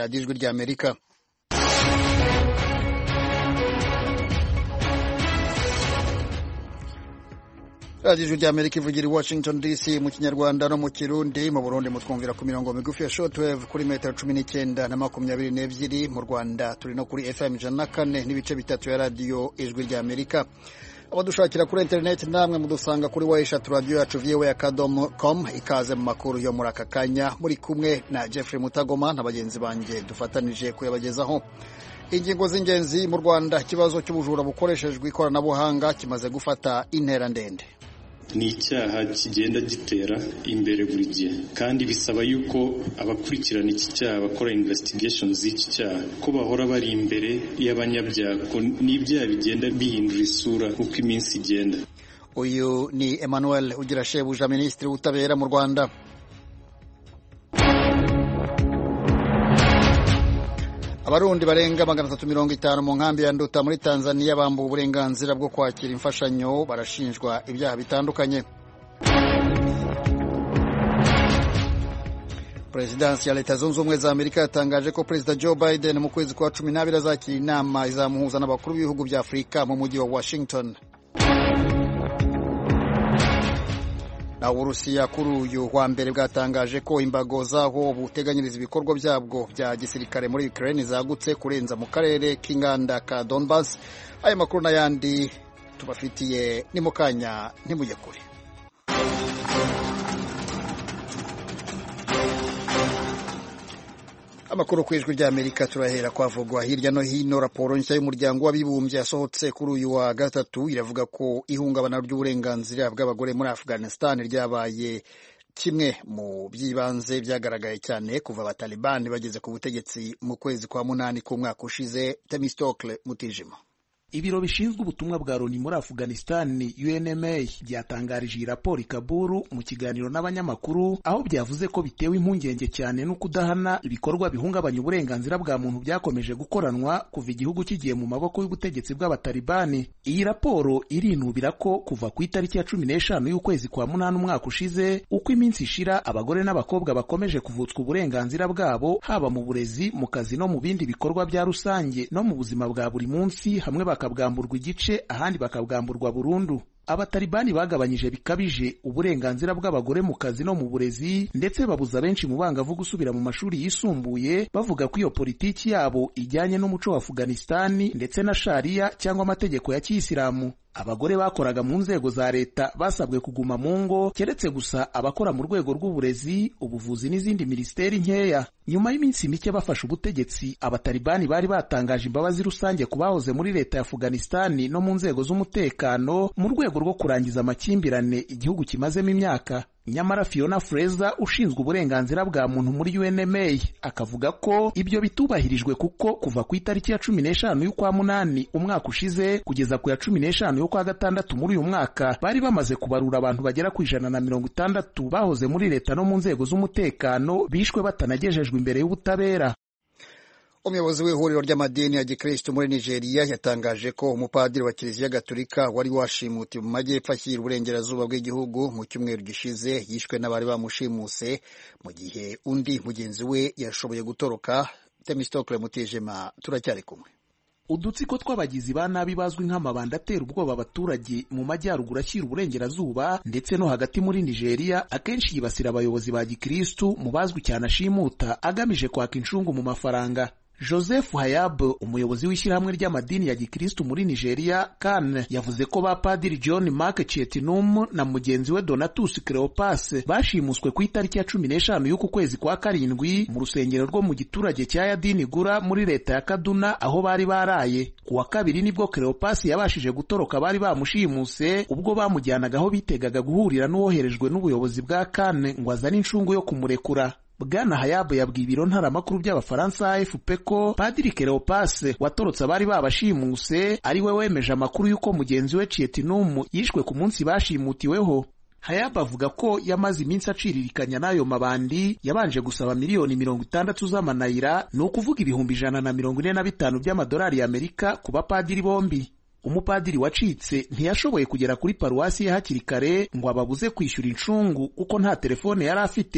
radiyo ijwi ry'amerika radiyo ijwi ry'amerika ivugira i washington dc mu kinyarwanda no mu kirundi mu burundi mutwumvira ku mirongo migufi ya shortwave kuri metero cumi n'icyenda na makumyabiri n'ebyiri mu rwanda turi no kuri fm ijana na kane n'ibice bitatu ya radiyo ijwi ry'amerika abadushakira kuri interineti namwe mudusanga kuri wa eshatu radiyo yacu viwe akadomo com ikaze mu makuru yo muri aka kanya muri kumwe na jeffrey mutagoma na bagenzi banjye dufatanije kuyabagezaho ingingo z'ingenzi mu rwanda ikibazo cy'ubujura bukoreshejwe ikoranabuhanga kimaze gufata intera ndende ni icyaha kigenda gitera imbere buri gihe kandi bisaba yuko abakurikirana iki cyaha bakora investigation z'iki cyaha ko bahora bari imbere y'abanyabyaha n'ibyaha bigenda bihindura isura uko iminsi igenda uyu ni emmanuel ugira shebuja minisitiri w'ubutabera mu rwanda abarundi barenga magana atatu mirongo itanu mu nkambi ya nduta muri tanzania bambuwe uburenganzira bwo kwakira imfashanyo barashinjwa ibyaha bitandukanye perezidansi ya leta zunze ubumwe za amerika yatangaje ko perezida joe biden mu kwezi kwa cumi n'abiri azakira inama izamuhuza n'abakuru b'ibihugu bya afurika mu mujyi wa washington naho uburusiya kuri uyu wa mbere bwatangaje ko imbago zaho buteganyiriza ibikorwa byabwo bya gisirikare muri ukraine zagutse kurenza mu karere k'inganda ka donbas aya makuru n'ayandi tubafitiye ni mu kanya ntimujye kure amakuru ku ijwi ry'amerika turahera kwavugwa hirya no hino raporo nshya y'umuryango w'abibumbye yasohotse kuri uyu wa gatatu iravuga ko ihungabana ry'uburenganzira bw'abagore muri afghanistan ryabaye kimwe mu by'ibanze byagaragaye cyane kuva abatalibani bageze ku butegetsi mu kwezi kwa munani k'umwaka ushize temistokle mutijima ibiro bishinzwe ubutumwa bwa loni muri afghanistan unma byatangarije iyi raporo i kaburu mu kiganiro n'abanyamakuru aho byavuze ko bitewe impungenge cyane no kudahana ibikorwa bihungabanya uburenganzira bwa muntu byakomeje gukoranwa kuva igihugu kigiye mu maboko y'ubutegetsi bw'abatalibani iyi raporo irinubira ko kuva ku itariki ya cumi n'eshanu y'ukwezi kwa munani umwaka ushize uko iminsi ishira abagore n'abakobwa bakomeje kuvutswa uburenganzira bwabo haba mu burezi mu kazi no mu bindi bikorwa bya rusange no mu buzima bwa buri munsi hamwe bakabwamburwa igice ahandi bakabwamburwa burundu abatalibani bagabanyije bikabije uburenganzira bw'abagore mu kazi no mu burezi ndetse babuza benshi mu bangavu gusubira mu mashuri yisumbuye bavuga ko iyo politiki yabo ijyanye n'umuco wa afuganistani ndetse na shariya cyangwa amategeko ya kiyisilamu abagore bakoraga mu nzego za leta basabwe kuguma mu ngo keretse gusa abakora mu rwego rw'uburezi ubuvuzi n'izindi minisiteri nkeya nyuma y'iminsi mike bafashe ubutegetsi abatalibani bari batangaje imbabazi rusange ku bahoze muri leta ya afuganistani no mu nzego z'umutekano mu rwego rwo kurangiza amakimbirane igihugu kimazemo imyaka nyamara fiona freza ushinzwe uburenganzira bwa muntu muri unma akavuga ko ibyo bitubahirijwe kuko kuva ku itariki ya cumi n'eshanu y'ukwa munani umwaka ushize kugeza ku ya cumi n'eshanu y'ukwa gatandatu muri uyu mwaka bari bamaze kubarura abantu bagera ku ijana na mirongo itandatu bahoze muri leta no mu nzego z'umutekano bishwe batanagejejwe imbere y'ubutabera umuyobozi w'ihuriro ry'amadini ya gikristo muri nigeria yatangaje ko umupadiri wa kiliziya gatolika wari washimutiwe mu majyepfo ashyira uburengerazuba bw'igihugu mu cyumweru gishize yishwe n'abari bamushimuse mu gihe undi mugenzi we yashoboye gutoroka temistokle mutijima turacyari kumwe udutsiko tw'abagizi ba nabi bazwi nk'amabanda atera ubwoba abaturage mu majyaruguru ashyira uburengerazuba ndetse no hagati muri nigeria akenshi yibasira abayobozi ba gikristu mu bazwi cyane ashimuta agamije kwaka incungu mu mafaranga joseph hayab umuyobozi w'ishyirahamwe ry'amadini ya gikristu muri nigeria kan yavuze ko ba padiri john mark chietinum na mugenzi we donatus cleopas bashimuswe ku itariki ya cumi n'eshanu y'uku kwezi kwa karindwi mu rusengero rwo mu giturage cya yadini gura muri leta ya kaduna aho bari baraye ku wa kabiri nibwo cleopas yabashije gutoroka bari bamushimuse ubwo bamujyanaga aho bitegaga guhurira n'uwoherejwe n'ubuyobozi bwa kan ngo azane incungu yo kumurekura bwana hayabu yabwiye ibiro ntaramakuru by'abafaransa afp ko padiri kereopase watorotse abari babashimuse ari we wemeje amakuru y'uko mugenzi we cietinumu yishwe ku munsi bashimutiweho hayabu avuga ko yamaze iminsi aciririkanya n'ayo mabandi yabanje gusaba miliyoni mirongo itandatu z'amanayira ni ukuvuga ibihumbi ijana na mirongo ine na bitanu by'amadolari y'amerika ku bapadiri bombi umupadiri wacitse ntiyashoboye kugera kuri paruwasi ye hakiri kare ngo ababuze kwishyura incungu kuko nta telefone yari afite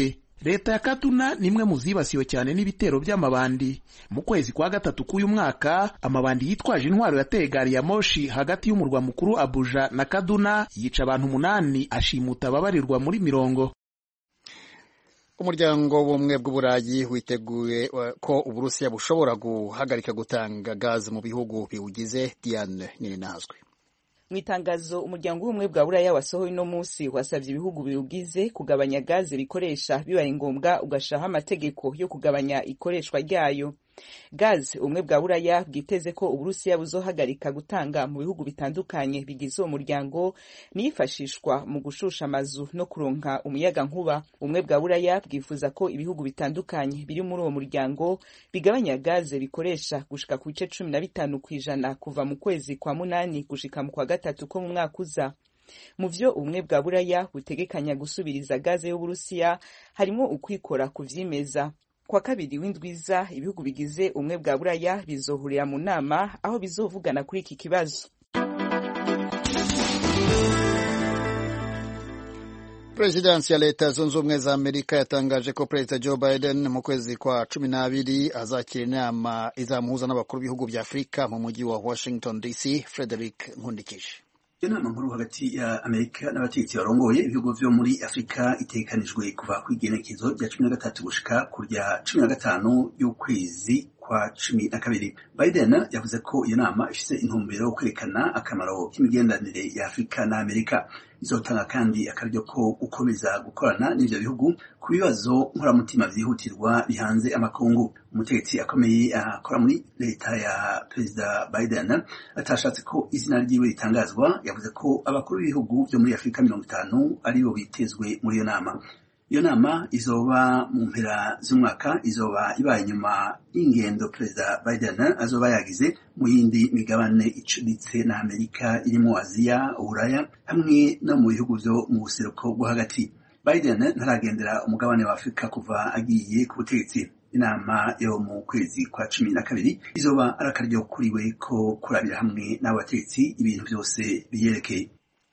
leta ya kaduna ni imwe mu zibasiwe cyane n'ibitero by'amabandi mu kwezi kwa gatatu k'uyu mwaka amabandi yitwaje intwaro yateye gari ya moshi hagati y'umurwa mukuru abuja na kaduna yica abantu umunani ashimuta ababarirwa muri mirongo umuryango w'ubumwe bw'uburayi witeguye ko uburusiya bushobora guhagarika gutanga gazi mu bihugu biwugize diane nininazwe mu itangazo umuryango w'ubumwe bwa buraya wasohoye uno munsi wasabye ibihugu biwugize kugabanya gaze bikoresha bibaye ngombwa ugashiraho amategeko yo kugabanya ikoreshwa ryayo gaze ubumwe bwa buraya bwiteze ko uburusiya buzohagarika gutanga mu bihugu bitandukanye bigize uwo muryango niyifashishwa mu gushusha amazu no kuronka umuyaga nkuba ubumwe bwa buraya bwifuza ko ibihugu bitandukanye biri muri uwo muryango bigabanya gaze bikoresha gushika ku bice cumi na bitanu ku ijana kuva mu kwezi kwa munani gushika mu kwa gatatu ko mu mwaka uza mu vyo ubumwe bwa buraya butegekanya gusubiriza gaze y'uburusiya harimo ukwikora ku vyimeza kwa kabiri w'indwiza ibihugu bigize ubumwe bwa buraya bizohurira mu nama aho bizovugana kuri iki kibazo perezidansi ya leta zunze ubumwe za amerika yatangaje ko perezida joe biden mu kwezi kwa cumi n'abiri azakira inama izamuhuza n'abakuru b'ibihugu bya afurika mu mujyi wa washington dc frederick nkundikije iyo nama nkuru hagati ya amerika n'abategetsi barongoye ibihugu vyo muri afurika itegekanijwe kuva ku igenekezo rya cumi na gatatu gushika ku rya cumi na gatanu y'ukwezi kwa cumi na kabiri biden yavuze ko iyo nama ifise intumbero yo kwerekana akamaro k'imigenderanire ya afurika na amerika izotanga kandi akaryo ko gukomeza gukorana n'ivyo bihugu ku bibazo nkoramutima vyihutirwa bihanze amakungu umutegetsi akomeye akora muri leta ya perezida biden atashatse ko izina ryiwe ritangazwa yavuze ko abakuru b'ibihugu vyo muri afurika mirongo itanu aribo bitezwe muri iyo nama iyo nama izoba mu mpera z'umwaka izoba ibaye inyuma y'ingendo perezida biden azoba yagize mu yindi migabane icuditse na amerika irimo aziya uburaya hamwe no mu bihugu vyo mu buseruko bwo hagati biden ntaragendera umugabane wa afurika kuva agiye ku butegetsi inama yo mu kwezi kwa cumi na kabiri izoba ari akaryo kuriwe ko kurabira hamwe n'abategetsi ibintu byose biyerekeye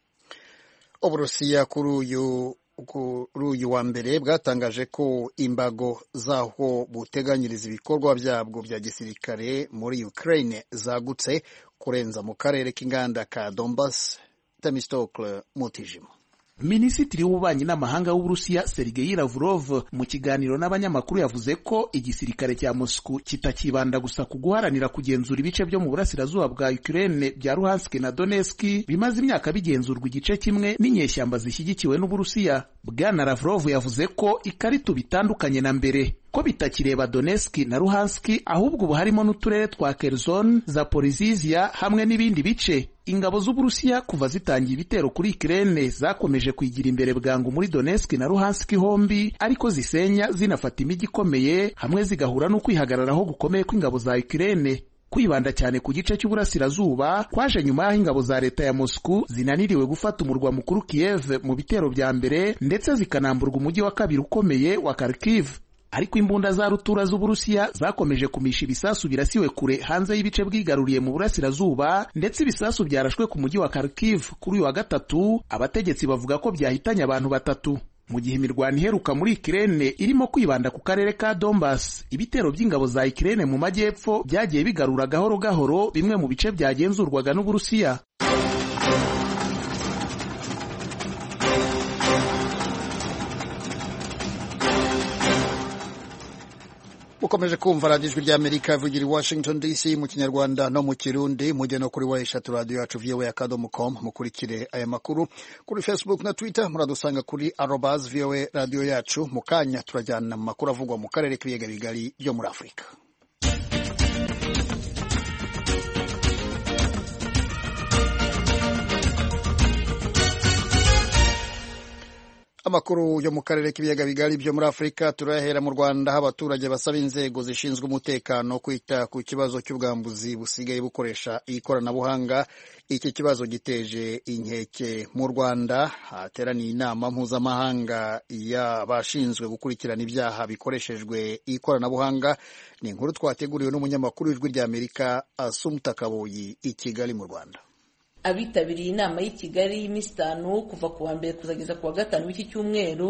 uburusiya kuri uyu kuri uyu wa mbere bwatangaje ko imbago zaho buteganyiriza ibikorwa byabwo bya gisirikare muri Ukraine zagutse kurenza mu karere k'inganda ka Donbas Temistokle Mutijima minisitiri w'ububanyi n'amahanga w'uburusiya sergei lavrov mu kiganiro n'abanyamakuru yavuze ko igisirikare cya moscow kitakibanda gusa ku guharanira kugenzura ibice byo mu burasirazuba bwa ukraine bya luhansk na donetsk bimaze imyaka bigenzurwa igice kimwe n'inyeshyamba zishyigikiwe n'uburusiya bwana lavrov yavuze ko ikarita bitandukanye na mbere ko bitakireba Donetsk na Luhansk ahubwo ubu harimo n'uturere twa Kherson, Zaporizhia hamwe n'ibindi bice. Ingabo z'Uburusiya kuva zitangiye ibitero kuri Ukraine zakomeje kwigira imbere bwangu muri Donetsk na Luhansk hombi, ariko zisenya zinafata imijyi ikomeye hamwe zigahura n'ukwihagararaho gukomeye kw'ingabo za Ukraine. kwibanda cyane ku gice cy'uburasirazuba kwaje nyuma y'aho ingabo za leta ya Moscow zinaniriwe gufata umurwa mukuru Kiev mu bitero bya mbere ndetse zikanamburwa umujyi wa kabiri ukomeye wa Kharkiv ariko imbunda za rutura z'uburusiya zakomeje kumisha ibisasu birasiwe kure hanze y'ibice bwigaruriye mu burasirazuba ndetse ibisasu byarashwe ku mujyi wa Kharkiv kuri uyu wa gatatu abategetsi bavuga ko byahitanye abantu batatu mu gihe imirwano iheruka muri Ukraine irimo kwibanda ku karere ka Donbas ibitero by'ingabo za Ukraine mu majyepfo byagiye bigarura gahoro gahoro bimwe mu bice byagenzurwaga n'uburusiya ukomeje kumva radiyo ijwi ry'amerika ivugira i washington dc mu kinyarwanda no mu kirundi mujye no kuri wa eshatu radiyo yacu voa akadomo com mukurikire aya makuru kuri facebook na twitter muradusanga kuri arobas voa radiyo yacu mu kanya turajyana mu makuru avugwa mu karere k'ibiyaga bigari byo muri afurika amakuru yo mu karere k'ibiyaga bigari byo muri afurika turayahera mu rwanda aho abaturage basaba inzego zishinzwe umutekano kwita ku kibazo cy'ubwambuzi busigaye bukoresha ikoranabuhanga iki kibazo giteje inkeke mu rwanda hateraniye inama mpuzamahanga y'abashinzwe gukurikirana ibyaha bikoreshejwe ikoranabuhanga ni inkuru twateguriwe n'umunyamakuru w'ijwi ry'amerika asumuta kaboyi i kigali mu rwanda abitabiriye inama y'i kigali y'iminsi itanu kuva ku wa mbere kuzageza ku wa gatanu w'iki cyumweru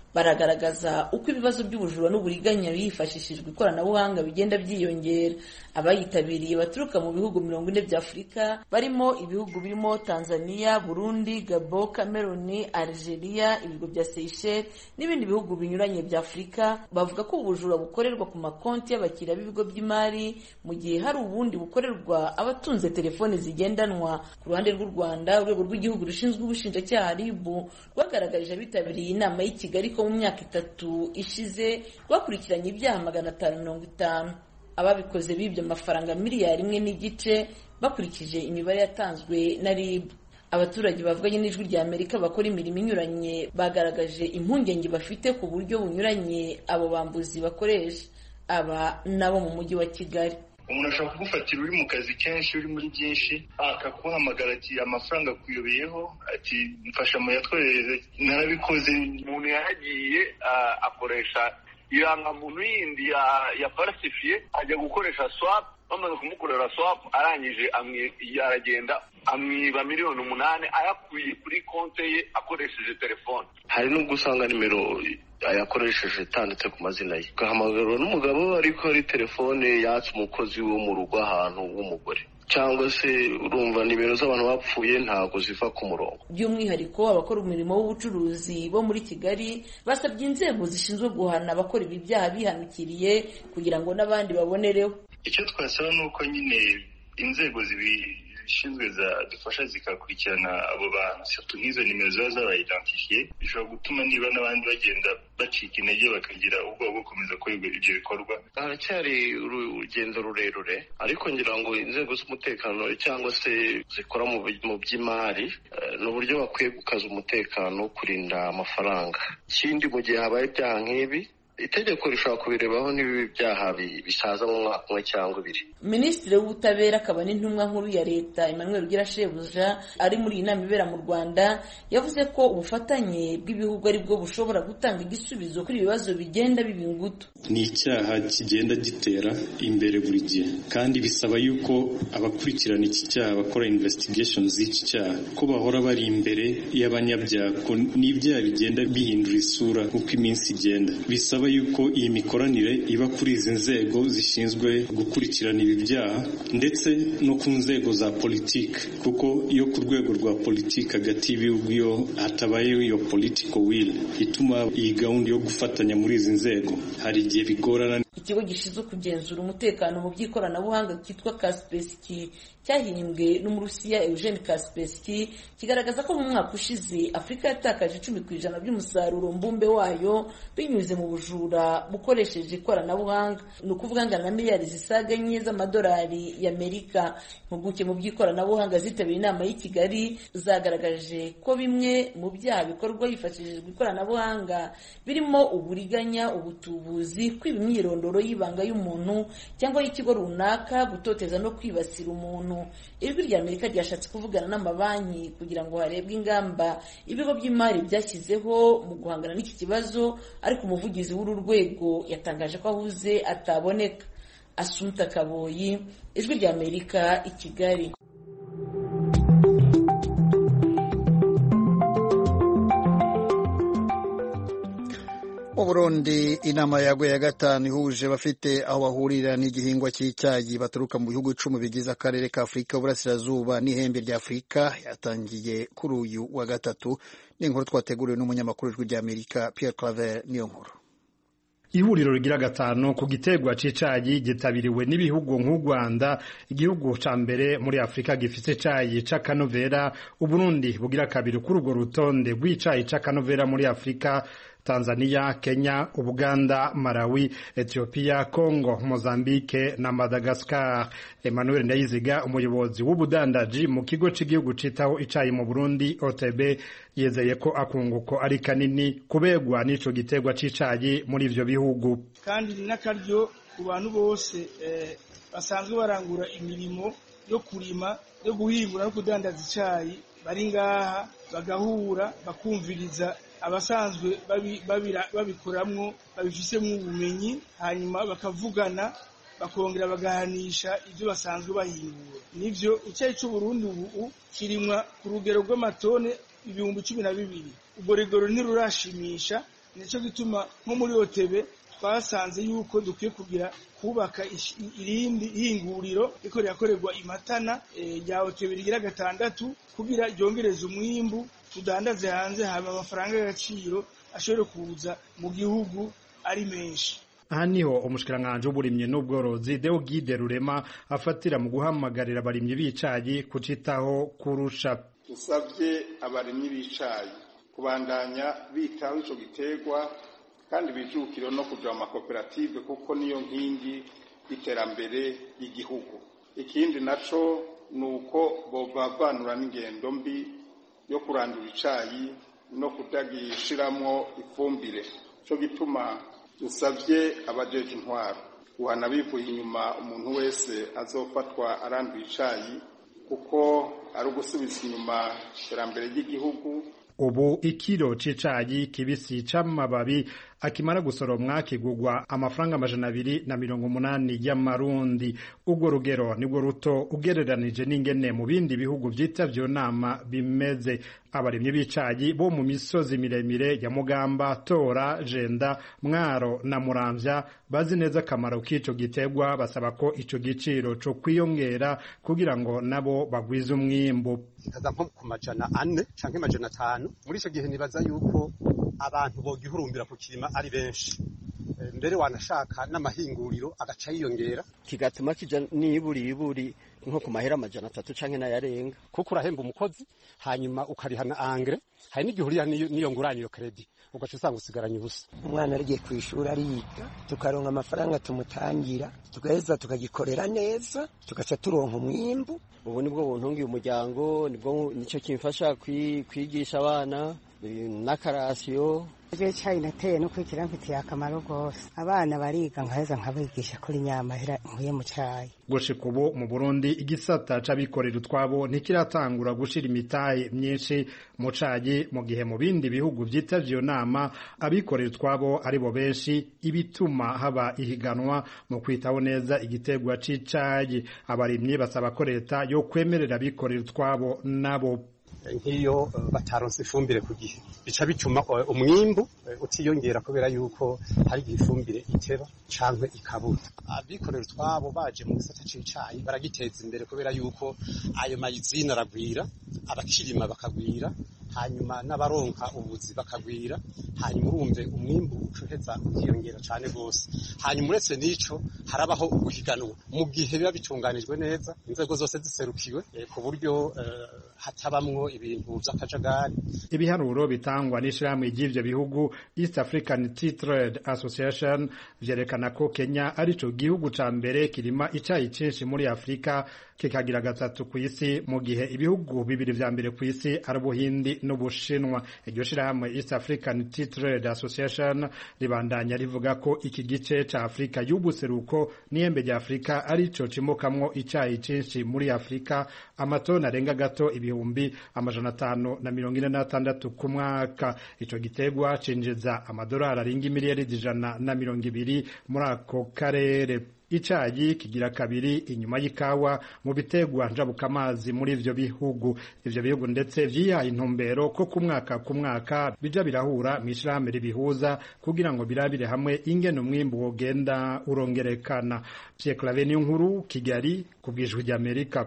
baragaragaza uko ibibazo by'ubujura n'uburiganya hifashishijwe ikoranabuhanga bigenda byiyongera abayitabiriye baturuka mu bihugu mirongo ine bya afurika barimo ibihugu birimo tanzania burundi gabo cameroon algeria ibigo bya seychelles n'ibindi bihugu binyuranye bya afurika bavuga ko ubujura bukorerwa ku makonti y'abakiriya b'ibigo by'imari mu gihe hari ubundi bukorerwa abatunze telefoni zigendanwa ku ruhande rw'u rwanda urwego rw'igihugu rushinzwe ubushinjacyaha rib rwagaragarije abitabiriye inama y'i kigali ko mu myaka itatu ishize rwakurikiranye ibyaha magana atanu mirongo itanu ababikoze bibye amafaranga miliyari imwe n'igice bakurikije imibare yatanzwe na rib abaturage bavuganye n'ijwi rya amerika bakora imirimo inyuranye bagaragaje impungenge bafite ku buryo bunyuranye abo bambuzi bakoresha aba nabo mu mujyi wa kigali umuntu ashobora kugufatira uri mu kazi kenshi uri muri byinshi akaguhamagara ati amafaranga akuyobeyeho ati mfasha muyatwoherereze narabikoze umuntu yaragiye akoresha irangamuntu yindi ya falsifiye ajya gukoresha swap bamaze kumukorera swap arangije aragenda amwiba miliyoni umunani ayakuye kuri konte ye akoresheje telefone hari n'ubwo usanga nimero yakoresheje itanditse ku mazina ye ugahamagarwa n'umugabo ariko ari telefone yatse umukozi wo mu rugo ahantu w'umugore cyangwa se urumva nimero z'abantu bapfuye ntabwo ziva ku murongo by'umwihariko abakora umurimo w'ubucuruzi bo muri kigali basabye inzego zishinzwe guhana abakora ibi byaha bihanukiriye kugira ngo n'abandi babonereho icyo twasaba ni uko nyine inzego zibishinzwe zadufasha zikakurikirana abo bantu satu nk'izo nimero ziba zabayidentifiye bishobora gutuma niba n'abandi bagenda bacika intege bakagira ubwoba bwo gukomeza gukora ibyo bikorwa haracyari urugendo rurerure ariko ngira ngo inzego z'umutekano cyangwa se zikora mu by'imari ni uburyo bakwiye gukaza umutekano kurinda amafaranga ikindi mu gihe habaye ibyaha nk'ibi itegeko rishobora kubirebaho n'ibibi byaha bisaza mu mwaka umwe cyangwa ibiri minisitiri w'ubutabera akaba n'intumwa nkuru ya leta emmanuel ugira shebuja ari muri iyi nama ibera mu rwanda yavuze ko ubufatanye bw'ibihugu ari bwo bushobora gutanga igisubizo kuri ibibazo bigenda biba ingutu ni icyaha kigenda gitera imbere buri gihe kandi bisaba yuko abakurikirana iki cyaha bakora investigation z'iki cyaha ko bahora bari imbere y'abanyabyaha n'ibyaha bigenda bihindura isura uko iminsi igenda bisaba yuko iyi mikoranire iba kuri izi nzego zishinzwe gukurikirana ibi byaha ndetse no ku nzego za politiki kuko iyo ku rwego rwa politiki hagati y'ibihugu iyo hatabayeho iyo political will ituma iyi gahunda yo gufatanya muri izi nzego hari igihe bigorana ikigo gishinzwe kugenzura umutekano mu by'ikoranabuhanga cyitwa kaspeski cyahimbwe n'umurusiya eugene kaspeski kigaragaza ko mu mwaka ushize afurika yatakaje icumi ku ijana by'umusaruro mbumbe wayo binyuze mu bujura bukoresheje ikoranabuhanga ni ukuvuga angana na miliyari zisaga enye z'amadolari y'amerika impuguke mu by'ikoranabuhanga zitabiriye inama y'i kigali zagaragaje ko bimwe mu byaha bikorwa hifashishijwe ikoranabuhanga birimo uburiganya ubutubuzi kwiba imyirondoro y'ibanga y'umuntu cyangwa y'ikigo runaka gutoteza no kwibasira umuntu ijwi rya amerika ryashatse kuvugana n'amabanki kugira ngo harebwe ingamba ibigo by'imari byashyizeho mu guhangana n'iki kibazo ariko umuvugizi w'uru rwego yatangaje ko ahuze ataboneka asumta kaboyi ijwi rya amerika i kigali mu burundi inama yaguye ya gatanu ihuje bafite aho bahurira n'igihingwa cy'icyayi baturuka mu bihugu icumi bigize akarere ka afurika y'uburasirazuba n'ihembe rya afurika yatangiye kuri uyu wa gatatu ni inkuru twateguriwe n'umunyamakuru w'ijwi ry'amerika pierre claver niyo nkuru ihuriro rigira gatanu ku giterwa c'icayi gitabiriwe n'ibihugu nk'u Rwanda igihugu ca mbere muri Afrika gifise icayi c'akanovera Uburundi bugira kabiri kuri urwo rutonde rw'icayi c'akanovera muri Afrika Tanzania, Kenya, Uganda, Malawi, Ethiopia, Congo, Mozambique na Madagascar. Emmanuel Ndayiziga umuyobozi w'ubudandaji mu kigo cy'igihugu citaho icayi mu Burundi OTB yezeye ko akunguko ari kanini kubegwa n'ico giterwa c'icayi muri ivyo bihugu. Kandi n'akaryo ku bantu bose eh, basanzwe barangura imirimo yo kurima yo guhingura no kudandaza icayi bari ngaha bagahura bakumviriza abasanzwe babikoramwo babifisemo ubumenyi hanyuma bakavugana bakongera bagahanisha ibyo basanzwe bahingura nivyo icyayi c'uburundi ubu kirimwa ku rugero rw'amatone ibihumbi cumi na bibiri ubwo rigoro ntirurashimisha nicyo gituma nko muri otebe twasanze yuko dukwiye kugira kubaka irindi hinguriro riko rirakorerwa imatana rya otebe rigira gatandatu kugira ryongereze umwimbu tudandaze hanze haba amafaranga y'agaciro ashobore kuza mu gihugu ari menshi aha niho umushikiranganji w'uburimyi n'ubworozi Deogide Rurema afatira mu guhamagarira abarimyi b'icayi kucitaho kurusha dusabye abarimyi b'icayi kubandanya bitaho ico giterwa kandi bijukire no kuja mu makoperative kuko niyo nkingi y'iterambere y'igihugu ikindi naco ni uko bobavanura n'ingendo mbi yo kurandura icayi no kutagishiramwo ifumbire co gituma dusabye abajeje intwaro guhana bivuye inyuma umuntu wese azofatwa aranduye icayi kuko ari ugusubiza inyuma iterambere ry'igihugu ubu ikiro c'icayi kibisi c'amababi akimara gusoromwa kigugwa amafaranga amajana abiri na mirongo umunani y'amarundi urwo rugero nibwo ruto ugereranije n'ingene mu bindi bihugu vyitavye nama bimeze abarimyi b'icayi bo mu misozi miremire ya mugamba tora jenda mwaro na muramvya bazi neza akamaro k'ico giterwa basaba ko ico giciro co kwiyongera kugira ngo nabo bagwize umwimbu kikaza nko ku majana ane canke amajana atanu muri ico gihe nibaza yuko abantu bogihurumbira kukirima ari benshi mbere wanashaka n'amahinguriro agaca yiyongera kigatuma kija niburi iburi nko ku mahera amajana atatu canke n'ayarenga kuko urahemba umukozi hanyuma ukariha na angre hari n'igihe uriha n'iyo nguranyo kredi ugaca usanga usigaranye ubusa umwana arigiye ku ishuri ariga tukaronka amafaranga tumutangira tugaheza tukagikorera neza tugaca turonka umwimbu ubu nibwo buntungiye umuryango nibwo nicyo kimfasha kwigisha abana n'akarasiyo ibyo cyayi nateye no kwikira mfitiye akamaro rwose abana bariga nkaheza nkabigisha kuri nyamahera nkuye mu cyayi gushika ubu mu burundi igisata c'abikorera utwabo ntikiratangura gushira imitahe myinshi mu cayi mu gihe mu bindi bihugu vyitavye iyo nama abikorera utwabo ari bo benshi ibituma haba ihiganwa mu kwitaho neza igiterwa c'icayi abarimyi basaba ko leta yo kwemerera abikorera utwabo nabo nk'iyo bataronse ifumbire ku gihe bica bituma umwimbu utiyongera kubera yuko hari igihe ifumbire iteba canke ikabura abikorera utwabo baje mu gisata c'icayi baragiteza imbere kubera yuko ayo mayizina aragwira abakirima bakagwira hanyuma n'abaronka ubuzi bakagwira hanyuma urumve umwimbu ucoheza ukiyongera cane gose hanyuma uretse n'ico harabaho uguhiganwa mu gihe biba bitunganijwe neza inzego zose ziserukiwe ku buryo hatabamwo ibintu vy'akajagari ibiharuro bitangwa n'ishirahamwe ry'ivyo bihugu East African Tea Trade Association vyerekana ko Kenya arico gihugu ca mbere kirima icayi cinshi muri Afrika kikagira gatatu ku isi mu gihe ibihugu bibiri vya mbere ku isi ari Ubuhindi n'Ubushinwa iryo shirahamwe East African Tea Trade Association ribandanya rivuga ko iki gice ca Afrika y'ubuseruko n'ihembe rya Afrika arico cimokamwo icayi cinshi muri Afrika amatoni arenga gato ibihumbi amajana atanu na mirongo ine n'atandatu ku mwaka ico giterwa cinjiza amadolari arenga imiliyaridi ijana na mirongo ibiri muri ako karere icayi kigira kabiri inyuma y'ikawa mu biterwa njabukamazi muri ivyo bihugu ivyo bihugu ndetse vyihaye intumbero ko ku mwaka ku mwaka bija birahura mw'ishirahamwe ribihuza kugira ngo birabire hamwe ingene umwimbu wogenda urongerekana Pierre Claver nkuru Kigali ku bwijwi ry'Amerika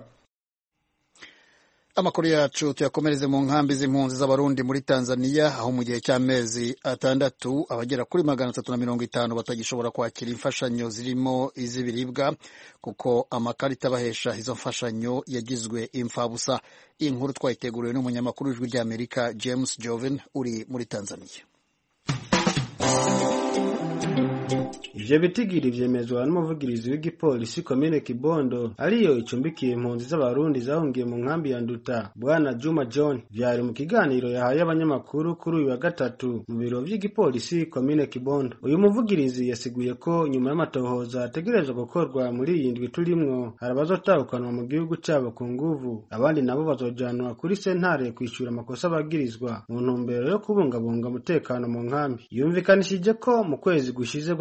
amakuru yacu tuyakomereze mu nkambi z'impunzi z'abarundi muri tanzania aho mu gihe cy'amezi atandatu abagera kuri magana atatu na mirongo itanu batagishobora kwakira imfashanyo zirimo iz'ibiribwa kuko amakarita abahesha izo mfashanyo yagizwe imfabusa iyi nkuru twayiteguriwe n'umunyamakuru w'ijwi ry'amerika james joven uri muri tanzania ivyo bitigiri vyemezwa n'umuvugirizi w'igipolisi komine kibondo ariyo icumbikiye impunzi z'abarundi zahungiye mu nkambi ya nduta bwana juma john vyari mu kiganiro yahaye abanyamakuru kuri uyu wa gatatu mu biro vy'igipolisi komine kibondo uyu muvugirizi yasiguye ko nyuma y'amatohoza ategerezwa gukorwa muri iyi ndwi turimwo hari abazotahukanwa mu gihugu cabo ku nguvu abandi nabo bazojanwa kuri sentare kwishura amakosa bagirizwa mu ntumbero yo kubungabunga umutekano mu nkambi yumvikanishije ko mu kwezi gushize kwa gatandatu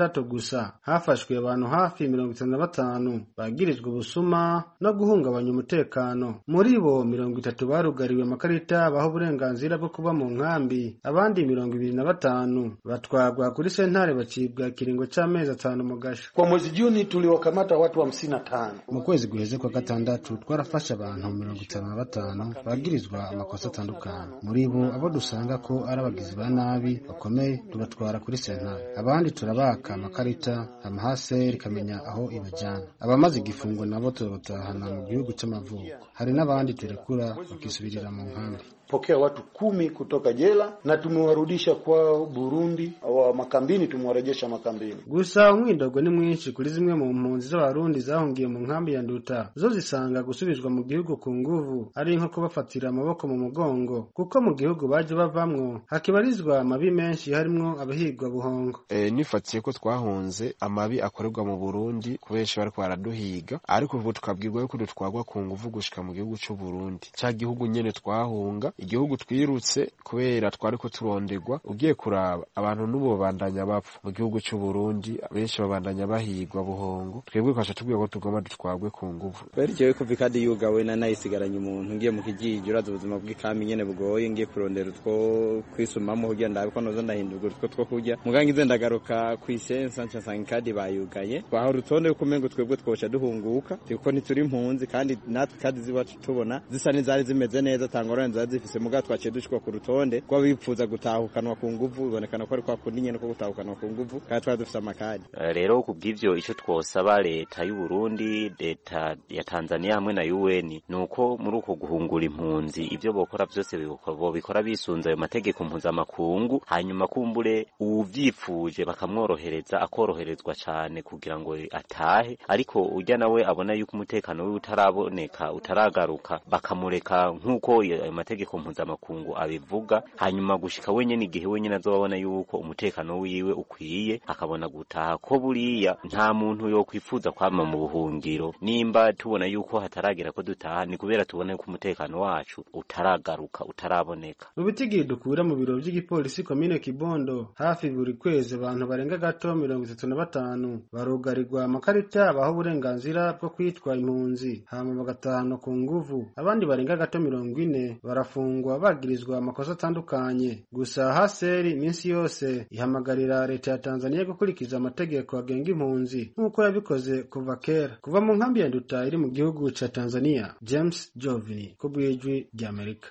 gatandatu gusa hafashwe abantu hafi mirongo itanu na batanu bagirijwe ubusuma no guhungabanya umutekano muri bo mirongo itatu barugariwe amakarita baha uburenganzira bwo kuba mu nkambi abandi mirongo ibiri na batanu batwagwa kuri sentare bacibwa ikiringo c'amezi atanu mu gasho Kwa mwezi Juni tuliwakamata watu hamsini na tano. mu kwezi guheze kwa gatandatu twarafashe abantu mirongo itanu na batanu bagirizwa amakosa atandukanye muri bo abo dusanga ko ari abagizi ba nabi bakomeye tubatwara kuri sentare abandi turabaka amakarita amahaseri ikamenya aho ibajyana abamaze igifungo nabo turabatahana mu gihugu c'amavuko hari n'abandi turekura bakisubirira mu nkambi Pokea watu kumi kutoka jela na tumewarudisha kwao Burundi, wa makambini tumewarejesha makambini. gusa umwidogo ni mwinshi kuri zimwe mu mpunzi z'abarundi zahungiye mu nkambi ya nduta zo zisanga gusubizwa mu gihugu ku nguvu ari nko kubafatira amaboko mu mugongo kuko mu gihugu baje bavamwo hakibarizwa amabi menshi harimwo abahigwa buhongo e, nifatiye ko twahunze amabi akorerwa mu Burundi kubenshi bariko baraduhiga ariko ubu tukabwirwa yuko dutwagwa ku nguvu gushika mu gihugu c'u Burundi ca gihugu nyene twahunga igihugu twirutse kubera twariko turonderwa ugiye kuraba abantu n'ubu babandanya bapfa mu gihugu c'u Burundi benshi babandanya bahigwa buhongo twebwe twasha tubwira ko tugomba dutwagwe ku nguvu Kweli jewe kuva ikadi yugawe na nayisigaranye umuntu ngiye mu kijiji uraza ubuzima bw'ikami nyene bugoye ngiye kurondera utwo kwisumamo kugira ndabe ko noza ndahindurwa utwo two kurya muganga ngize ndagaruka kw'isensa nca nsanga ikadi bayugaye twaha urutonde yuko umengo twebwe twoca duhunguka kuko ntituri impunzi kandi natwe kadi zibacu tubona zisa n'izari zimeze neza tangorane zari zifise muga twaciye dushikwa ku rutonde rw'abifuza gutahukanwa ku nguvu bibonekana ko ari kwa kundi nyene ko gutahukanwa ku nguvu kandi twari dufise amakadi rero kubw'ivyo ico twosaba leta y'u Burundi leta ya Tanzania hamwe na UN nuko muri uko guhungura impunzi ivyo bokora vyose bobikora bisunze ayo mategeko mpuzamakungu hanyuma kumbure uvyifuje bakamworohereza akoroherezwa cane kugira ngo atahe ariko urya nawe abona yuko umutekano wiwe utaraboneka utaragaruka bakamureka nk'uko ayo mategeko mpuzamakungu abivuga hanyuma gushika wenyene igihe wenyene azobabona yuko umutekano wiwe ukwiye akabona gutaha ko buriya nta muntu yokwifuza kwama mu buhungiro nimba tubona yuko hataragera ko dutaha ni kubera tubona yuko umutekano wacu utaragaruka utaraboneka mu bitigiri dukura mu biro by'igipolisi komine kibondo hafi buri kwezi abantu barenga gato mirongo itatu na batanu barugarirwa amakarita baha uburenganzira bwo kwitwa impunzi hama bagatahana ku nguvu abandi barenga gato mirongo ine barafungwa bagirizwa amakosa atandukanye gusa haseri iminsi yose ihamagarira leta ya tanzania gukurikiza amategeko agenga impunzi nk'uko yabikoze kuva kera kuva mu nkambi ya nduta iri mu gihugu ca tanzania james jovini ku bw'ijwi ry'amerika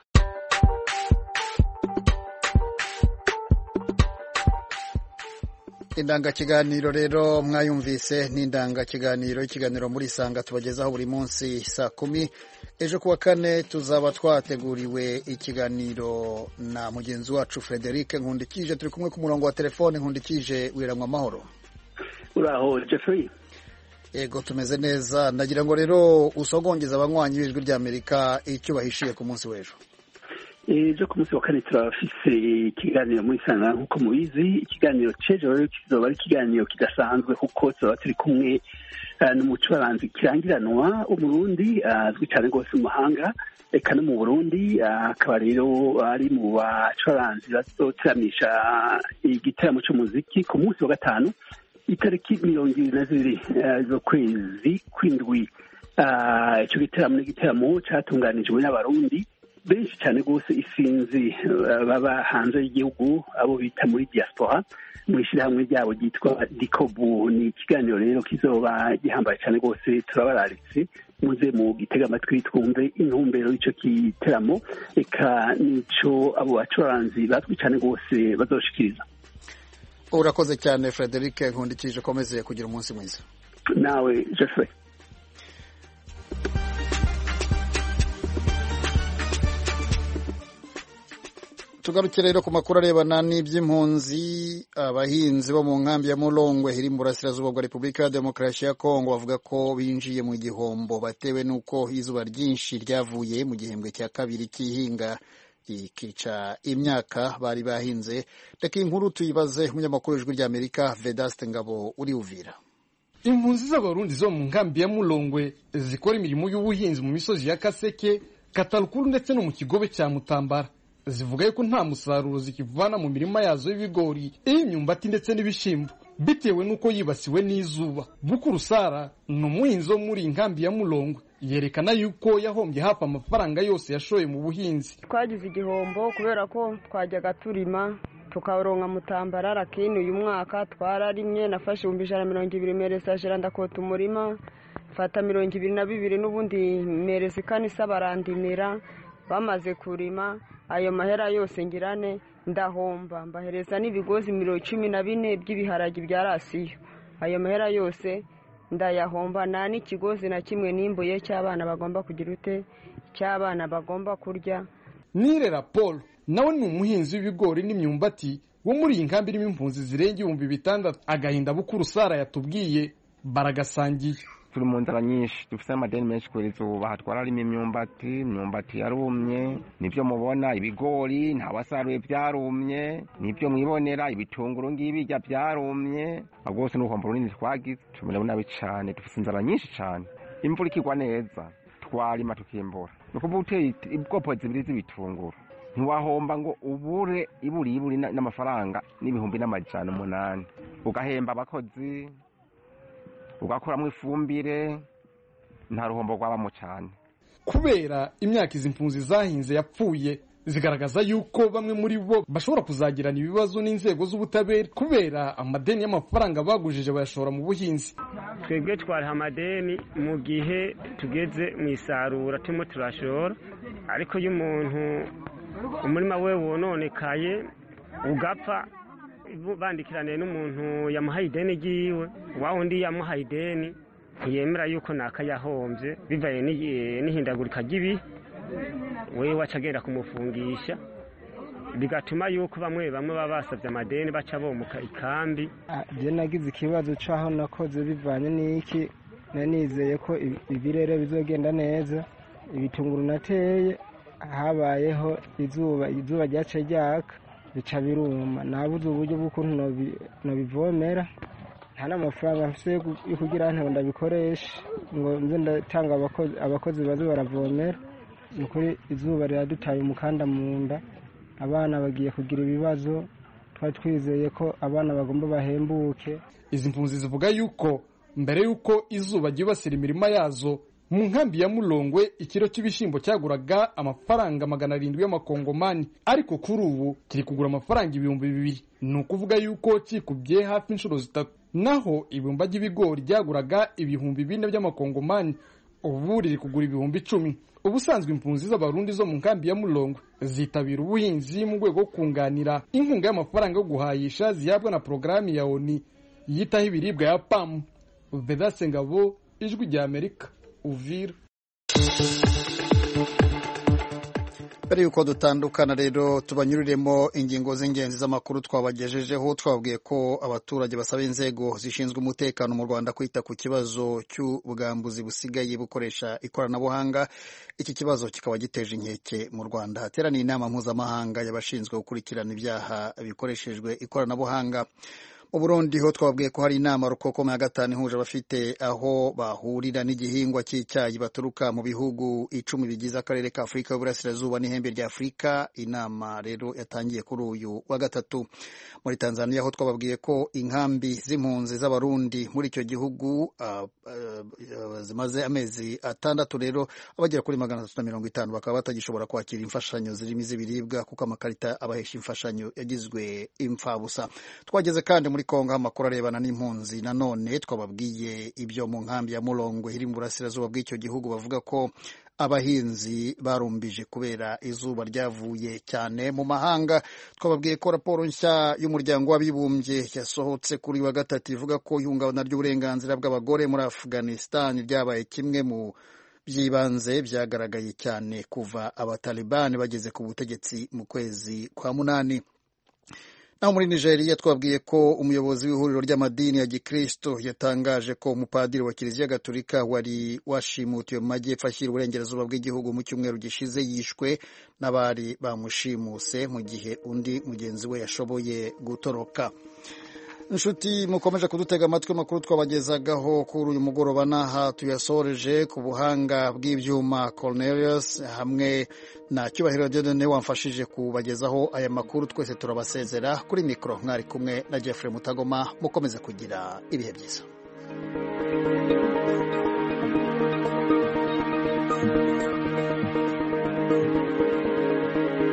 indangakiganiro rero mwayumvise ni indangakiganiro ikiganiro muri isanga tubagezaho buri munsi saa kumi ejo kuwa kane tuzaba twateguriwe ikiganiro na mugenzi wacu frederic nkundikije turi kumwe ku murongo wa telefone nkundikije wiranywa amahoro uraho jeffrey yego tumeze neza ndagira ngo rero usogongeze abanywanyi b'ijwi ry'amerika icyo bahishiye ku munsi w'ejo ejo ku munsi wa kane turafise ikiganiro muri sana nk'uko mubizi ikiganiro c'ejo rero kizoba ari ikiganiro kidasanzwe kuko tuzoba turi kumwe n'umucuranzi kirangiranwa umurundi azwi cyane rwose mu mahanga eka no mu burundi akaba rero ari mu bacuranzi bazoteramisha igiteramo c'umuziki ku munsi wa gatanu itariki mirongo ibiri na zibiri z'ukwezi kw'indwi ico giteramo ni igiteramo catunganijwe n'abarundi benshi cyane rwose isinzi baba hanze y'igihugu abo bita muri diaspora mu ishyirahamwe ryabo ryitwa dikobu ni ikiganiro rero kizoba gihambaye cyane rwose turabararitse muze mu gitega amatwi twumve intumbero y'icyo giteramo reka n'icyo abo bacuranzi bazwi cyane rwose bazoshikiriza urakoze cyane frederic nkundikije ukomeze kugira umunsi mwiza nawe jeffrey tugaruke rero ku makuru arebana n'iby'impunzi abahinzi bo mu nkambi ya murongwe iri mu burasirazuba bwa repubulika ya demokarasi ya kongo bavuga ko binjiye mu gihombo batewe n'uko izuba ryinshi ryavuye mu gihembwe cya kabiri cy'ihinga ikica imyaka bari bahinze reka inkuru tuyibaze umunyamakuru w'ijwi ry'amerika vedaste ngabo uri uvira impunzi z'abarundi zo mu nkambi ya murongwe zikora imirimo y'ubuhinzi mu misozi ya kaseke katarukuru ndetse no mu kigobe cya mutambara zivuga yuko nta musaruro zikivana mu mirima yazo y'ibigori iy'imyumbati ndetse n'ibishyimbo bitewe n'uko yibasiwe n'izuba bukuru sara ni umuhinzi wo muri iyi nkambi ya mulongwe yerekana yuko yahombye hafi amafaranga yose yashoye mu buhinzi twagize igihombo kubera ko twajyaga turima tukaronka mutambarara kini uyu mwaka twararimye nafashe ibihumbi ijana na mirongo ibiri meresajera ndakota umurima fata mirongo ibiri na bibiri n'ubundi mereza ikanisa barandimira bamaze kurima ayo mahera yose ngirane ndahomba mbahereza n'ibigozi mirongo cumi na bine by'ibiharagi bya rasiyo ayo mahera yose ndayahomba nta n'ikigozi na kimwe nimbuye cy'abana bagomba kugira ute cy'abana bagomba kurya nirera paul nawe ni umuhinzi w'ibigori n'imyumbati wo muri iyi nkambi irimo impunzi zirenga ibihumbi bitandatu agahinda bukuru sara yatubwiye baragasangiye turi mu nzara nyinshi dufite amadeni menshi kubera izuba hatwararimo imyumbati imyumbati yarumye nibyo mubona ibigori ntawasaruye byarumye nibyo mwibonera ibitunguru ngibijya byarumye rwose ni uruhombo runini twagize tumerewe nabi cyane dufite inzara nyinshi cyane imvura ikigwa neza twarima tukimbura ni ukuvuga uteye ubwoko zibiri z'ibitunguru ntiwahomba ngo ubure iburi iburi n'amafaranga n'ibihumbi n'amajana umunani ugahemba abakozi ugakuramo ifumbire nta ruhombo rwabamo cyane kubera imyaka izi mpunzi zahinze yapfuye zigaragaza yuko bamwe muri bo bashobora kuzagirana ibibazo n'inzego z'ubutabera kubera amadeni y'amafaranga bagujije bayashora mu buhinzi twebwe twariha amadeni mu gihe tugeze mu isarura turimo turashora ariko iyo umuntu umurima we wononekaye ugapfa bandikiraniye n'umuntu yamuhaye ideni ry'iwe wa wundi yamuhaye ideni ntiyemera yuko nakayahombye bivaye n'ihindagurika ry'ibihe we waca agenda kumufungisha bigatuma yuko bamwe bamwe baba basabye amadeni baca bomuka ikambi njye nagize ikibazo cy'aho nakoze bivanye n'iki nanizeye ko ibirere bizogenda neza ibitunguru nateye habayeho izuba izuba ryace ryaka bica biruma nabuze uburyo bw'ukuntu nabivomera nta n'amafaranga mfite yo kugira ngo ndabikoreshe ngo nze ndatanga abakozi baze baravomera ni ukuri izuba riradutaye umukanda mu nda abana bagiye kugira ibibazo twari twizeye ko abana bagomba bahembuke izi mpunzi zivuga yuko mbere y'uko izuba ryibasira imirima yazo mu nkambi ya mulongwe ikiro cy'ibishyimbo cyaguraga amafaranga magana arindwi y'amakongomani ariko kuri ubu kiri kugura amafaranga ibihumbi bibiri ni ukuvuga yuko kikubye hafi inshuro zitatu naho ibumba ry'ibigori ryaguraga ibihumbi bine by'amakongomani ubu riri kugura ibihumbi icumi ubusanzwe impunzi z'abarundi zo mu nkambi ya mulongwe zitabira ubuhinzi mu rwego rwo kunganira inkunga y'amafaranga yo guhayisha zihabwa na porogaramu ya oni yitaho ibiribwa ya pamu vedase ngabo ijwi rya amerika uvira mbere y'uko dutandukana rero tubanyuriremo ingingo z'ingenzi z'amakuru twabagejejeho twababwiye ko abaturage basaba inzego zishinzwe umutekano mu rwanda kwita ku kibazo cy'ubwambuzi busigaye bukoresha ikoranabuhanga iki kibazo kikaba giteje inkeke mu rwanda hateraniye inama mpuzamahanga y'abashinzwe gukurikirana ibyaha bikoreshejwe ikoranabuhanga mu burundi ho twababwiye ko hari inama rukokoma ya gatanu ihuje abafite aho bahurira n'igihingwa cy'icyayi baturuka mu bihugu icumi bigize akarere ka afurika y'uburasirazuba n'ihembe rya afurika inama rero yatangiye kuri uyu wa gatatu muri tanzania ho twababwiye ko inkambi z'impunzi z'abarundi muri icyo gihugu uh, uh, zimaze amezi atandatu rero abagera kuri magana atatu na mirongo itanu bakaba batagishobora kwakira imfashanyo zirimo iz'ibiribwa kuko amakarita abahesha imfashanyo yagizwe imfabusa twageze kandi muri kongo amakuru arebana n'impunzi nanone twababwiye ibyo mu nkambi ya murongwe iri mu burasirazuba bw'icyo gihugu bavuga ko abahinzi barumbije kubera izuba ryavuye cyane mu mahanga twababwiye ko raporo nshya y'umuryango w'abibumbye yasohotse kuri wa gatatu ivuga ko ihungabana ry'uburenganzira bw'abagore muri afghanistan ryabaye kimwe mu by'ibanze byagaragaye cyane kuva abatalibani bageze ku butegetsi mu kwezi kwa munani naho muri nigeria twabwiye ko umuyobozi w'ihuriro ry'amadini ya gikristo yatangaje ko umupadiri wa kiliziya gatolika wari washimutiwe mu majyepfo ashyira uburengerazuba bw'igihugu mu cyumweru gishize yishwe n'abari bamushimuse mu gihe undi mugenzi we yashoboye gutoroka inshuti mukomeje kudutega amatwi amakuru twabagezagaho kuri uyu mugoroba n'aha tuyasoreje ku buhanga bw'ibyuma Cornelius hamwe na cyubahiro Dieudonne wamfashije kubagezaho aya makuru twese turabasezera kuri mikoro mwari kumwe na Jeffrey Mutagoma mukomeze kugira ibihe byiza